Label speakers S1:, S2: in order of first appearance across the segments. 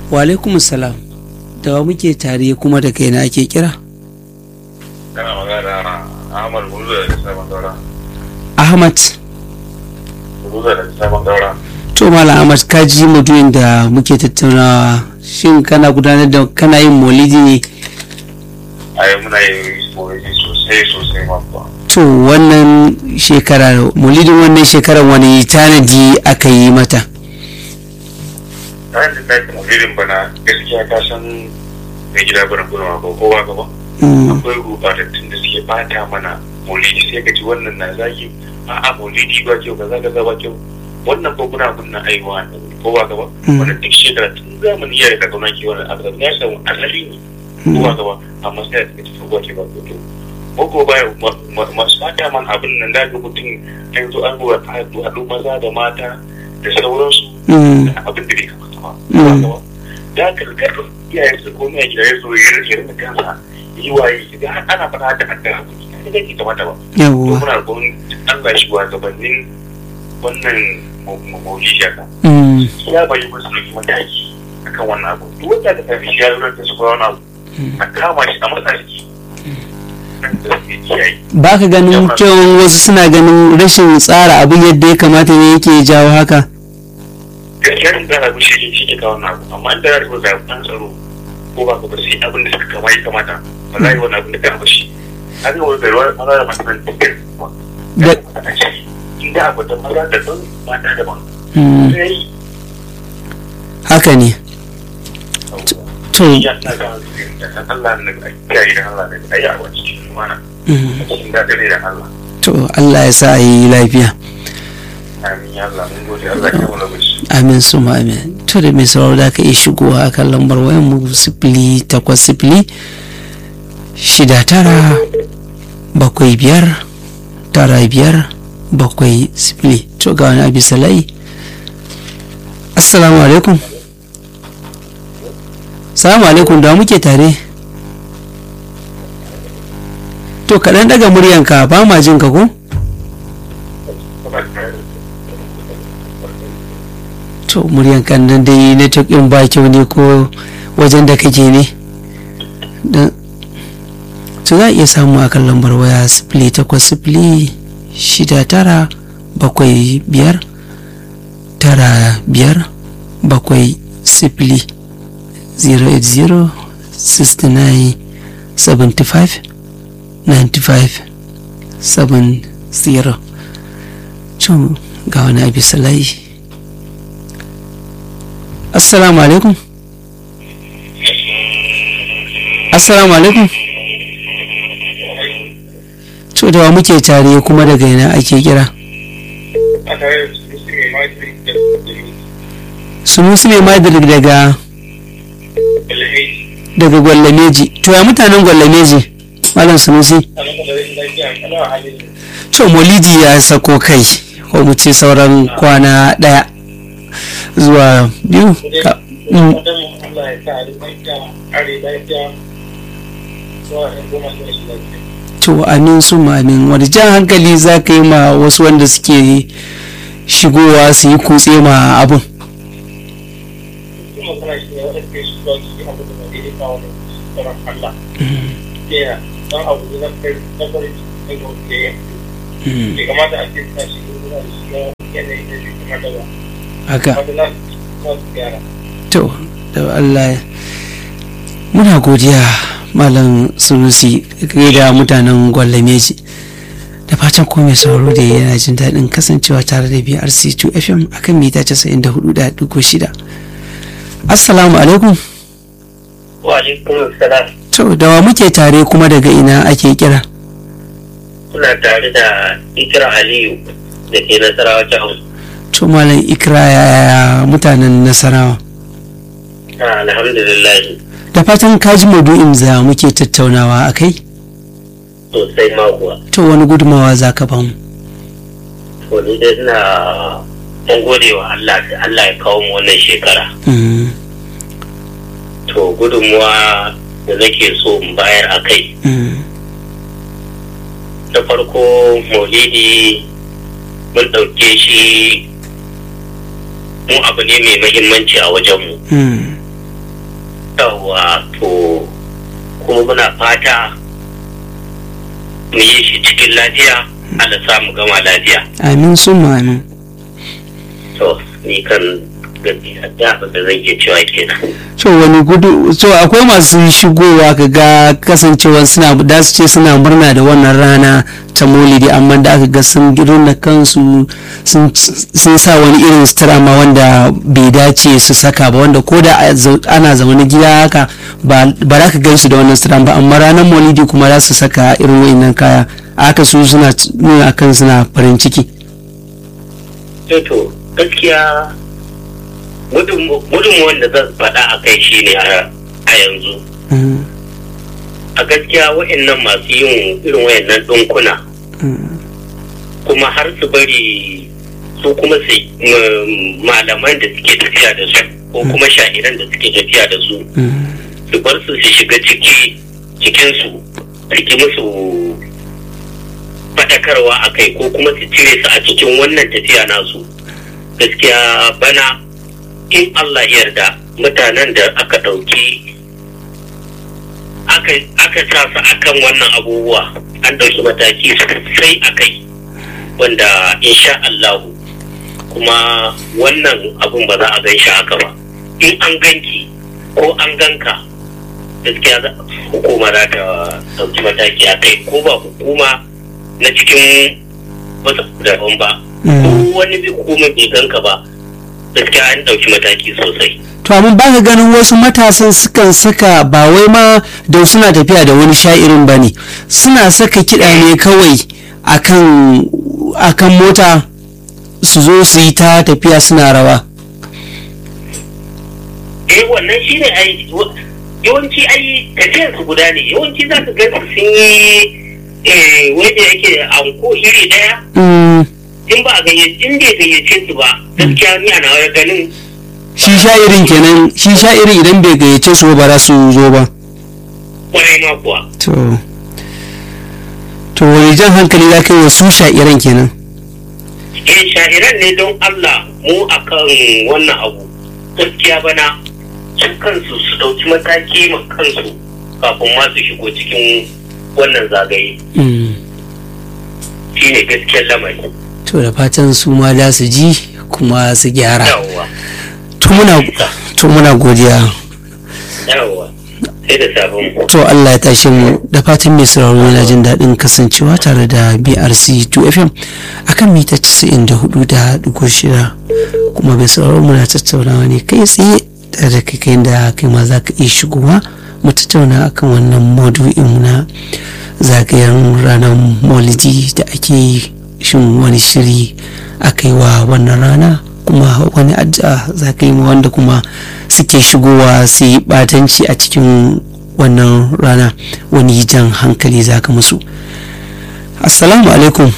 S1: wa alaikum salam da wa muke tare kuma da kai na ake kira
S2: kana magana Ahmad Guruza da Sabon Daura.
S1: ahmad
S2: Guruza da Sabon Daura.
S1: to malam ahmad ka ji mutumin da muke tattaunawa shin kana gudanar da kana yin maulidi ne
S2: A yi muna yin soyayya sosai sosai ma kuwa.
S1: to wannan shekara maulidin wannan shekarar wani tanadi aka yi mata
S2: Kayan da ɗakin mulidin bana gaskiya ka san mai gida barin gudunwa ko kowa gaba.
S1: Mm,
S2: Akwai rubatattun da suke bata mana maulidi sai ka ji wannan na zagi a'a maulidi ba kyau kaza kaza ba kyau. Wannan ko kuna kunna aiwa ne kowa gaba.
S1: Mm.
S2: Wannan duk shekara tun zamani ya da kauna ke wannan abu ya samu asali ne. kowa gaba amma sai da tafi kowa ke ba ko ko baya masu fata man abin nan da ga mutum an zo an ruwa ta haɗu maza da mata da sauransu
S1: mm,
S2: abin da bai kamata ba
S1: Mm.
S2: kowa gaba da karkar iyayen su ko mai gida ya zo ya rike da kansa yi waye idan har ana fara da haddar abu ne da ke kamata ba to
S1: yawwa
S2: muna gon Allah shi wa gabanin wannan maulidi ka
S1: Mm,
S2: ya bayi musu ɗauki mataki akan wannan abu duk wanda ka tafi shi ya zo da su ko wani abu a kama shi a matsayi nan da suke kiyaye
S1: ba ka ganin kyawun wasu suna ganin rashin tsara abin yadda ya kamata ne yake jawo haka
S2: gaskiya in zara bi shi shi ke kawo wannan abu amma in da ya rubuta an tsaro ko ba ka ba sai abin da suka kama ya kamata ba za a yi wani abin da ka shi an yi wani gaiwa maza da masu nan dukkan kuma
S1: Da-
S2: a ce inda abu da maza da don mata daban
S1: Mm,
S2: sai
S1: haka ne to
S2: ya na ga da Allah ne a kiyaye da Allah ne a yi a wani cikin lumana
S1: mm,
S2: a cikin daɗin da Allah
S1: to Allah ya sa a yi lafiya
S2: amin ya Allah mun gode Allah ya wani lokaci
S1: amin su ma amin to da mai sauraro da ka iya shigowa a kan lambar wayan mu sifili takwas sifili shida tara bakwai biyar tara biyar bakwai sifili to ga wani abi salai assalamu alaikum salamu alaikum da muke tare to kaɗan daga muryanka ba ma jin ka ko to muryan kan nan dai network ɗin ba kyau ne ko wajen da kake ne da to za a iya samu a kan lambar waya sifili takwas sifili shida tara bakwai biyar tara biyar bakwai sifili 080 69 75 95 70 to ga wani abi salai assalamu alaikum assalamu alaikum to da wa muke tare kuma daga ina ake kira
S2: a tare da su su mai mafi da
S1: sunusi mai madirik daga
S2: ilimi
S1: daga gwallameji to ya mutanen gwallameji malam sunusi
S2: a nan da rashin lafiya kana halin
S1: to molidi ya sako kai ko mu ce sauran kwana daya zuwa biyu ka- mm,
S2: wajen Allah ya sa a lafiya are lafiya zuwa ɗan goma zuwa shi lafiya
S1: to amin su amin wani jan hankali za ka yi ma wasu wanda suke shigowa su yi kutse ma abun
S2: kuma kana shi ne wanda ke shiga cikin abu da bai daidai kawo da tsoron Allah ya don abu da na kai na farin cikin da wanda ya
S1: Mm,
S2: bai kamata a ce ta shi ne da shi ya yanayi da bai kamata ba
S1: haka
S2: wanda na kuma su gyara
S1: to da Allah ya- muna godiya malam sunusi kai da mutanen gwallameji da fatan ko mai sauraro da yana jin daɗin kasancewa tare da BRC2 FM akan mita 94.6 assalamu alaikum
S2: wa alaikum salam
S1: to da wa muke tare kuma daga ina ake kira
S2: kuna tare da ikira aliyu da ke nasarawa jihar
S1: to malam ikra ya mutanen nasarawa
S2: alhamdulillah
S1: da fatan kaji maudu'in za muke tattaunawa a kai
S2: sosai ma kuwa
S1: to wani gudumawa za ka bamu
S2: to ni dai ina mun gode wa Allah da Allah ya kawo mu wannan shekara
S1: Mm,
S2: to gudunmuwa da nake so in bayar a kai
S1: mm,
S2: na farko maulidi mun ɗauke shi mu abu ne mai mahimmanci a wajenmu
S1: mm,
S3: yawa to kuma muna fata mu yi shi cikin lafiya Allah samu gama lafiya
S1: amin sun amin
S3: to ni kan gaskiya da abin da zan iya cewa kenan
S1: so wani gudu so akwai masu shigowa ka ga kasancewa suna da su ce suna murna da wannan rana ta molidi amma da aka ga sun na kansu sun sun sa wani irin sutura ma wanda bai dace su saka ba wanda ko da a zau- ana zaune gida haka ba ba za ka gansu da wannan sutura ba amma ranar molidi kuma za su saka irin wayannan kaya a haka su suna nuna kan suna farin ciki
S3: Eh to gaskiya gudun wanda zan faɗa a kai shi ne a yanzu
S1: Mm,
S3: a gaskiya wa'annan masu yin irin wa'annan ɗinkuna
S1: mm,
S3: kuma har su bari su kuma su mm, malaman da suke tafiya da su ko kuma sha'iran da suke tafiya da su
S1: mm.
S3: su bar su su shiga ciki cikinsu riki musu faɗakarwa a kai ko kuma su cire su a cikin wannan tafiya nasu gaskiya bana in Allah ya yarda mutanen da aka ɗauki aka aka sa su akan wannan abubuwa an ɗauki mataki sosai a kai wanda insha Allah kuma wannan abun ba za a gan shi haka ba in an ganki ko an ganka gaskiya za- hukuma za ta ɗauki mataki a kai ko ba hukuma na cikin wasu daban ba ko wani bi hukuma bai ganka ba gaskiya an ɗauki mataki sosai
S1: to amma ba ka ganin wasu matasan sukan saka ba wai ma da suna tafiya da wani sha'irin ba ne suna saka kiɗa ne kawai akan akan mota su zo su yi ta tafiya suna rawa
S3: eh wannan shi ne ai wa- yawanci ai tafiyar su guda ne yawanci za ka gan su sun yi eh, wanda yake anko iri daya
S1: Mm,
S3: in ba a gayyace in bai gayyace su ba gaskiya ni ana wani ganin
S1: shi sha'irin kenan shi sha'irin idan bai gayyace su ba za su zo ba
S3: kwarai ma kuwa
S1: to to wani jan hankali za ka yi wa su sha'iran kenan
S3: eh sha'iran ne don Allah mu akan wannan abu gaskiya bana su kansu su ɗauki mataki ma kansu kafin ma su shigo cikin wannan zagaye
S1: Mm,
S3: shine gaskiyar lamari
S1: to da fatan su ma za su ji kuma su gyara
S3: yawwa
S1: to muna to muna godiya
S3: yawwa sai da sabon
S1: to Allah ya tashe mu da fatan mai sauraro yana jin daɗin kasancewa tare da BRC 2FM akan mita 94.6 kuma mai sauraro muna tattaunawa ne kai tsaye tare da kai kai da kai ma za ka iya shigowa mu tattauna akan wannan maudu'in na zagayen ranar maulidi da ake yi shin wani shiri aka yi wa wannan rana kuma wani addu'a za ka yi ma wanda kuma suke shigowa su yi batanci a cikin wannan rana wani jan hankali za ka musu assalamu alaikum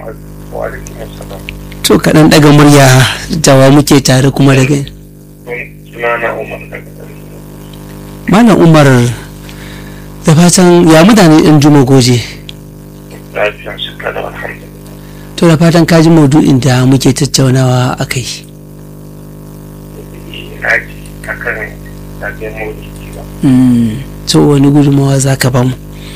S1: to kaɗan ɗaga murya dawa muke tare kuma daga
S2: sunana umar daga
S1: malam umar da fatan ya mutane ɗan juma goje
S2: lafiya su kada alhamdulillah
S1: to da fatan kaji maudu'in da muke tattaunawa a kai
S2: na ji akan zagayen maulidi ba
S1: to wani gudunmawa za ka bamu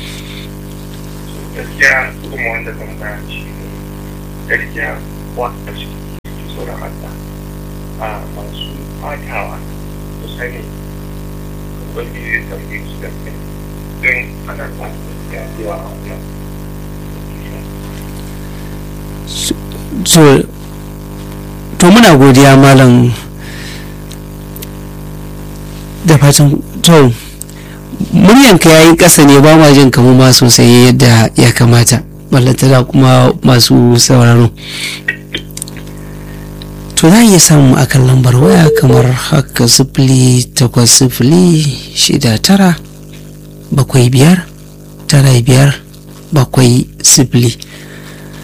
S2: gaskiya kuma wanda zan bayar shi ne gaskiya wanda su ke tsoron Allah a masu fatawa su sani wani zai tambaye su da kai don ana ba su da yawa a wannan
S1: so to muna godiya malam da fatan to muryanka ya yi ƙasa ne ba ma jin kamu ma sosai yadda ya kamata ballantana kuma masu sauraro to za a iya samu akan lambar waya kamar haka sifili takwas sifili shida tara bakwai biyar tara biyar bakwai sifili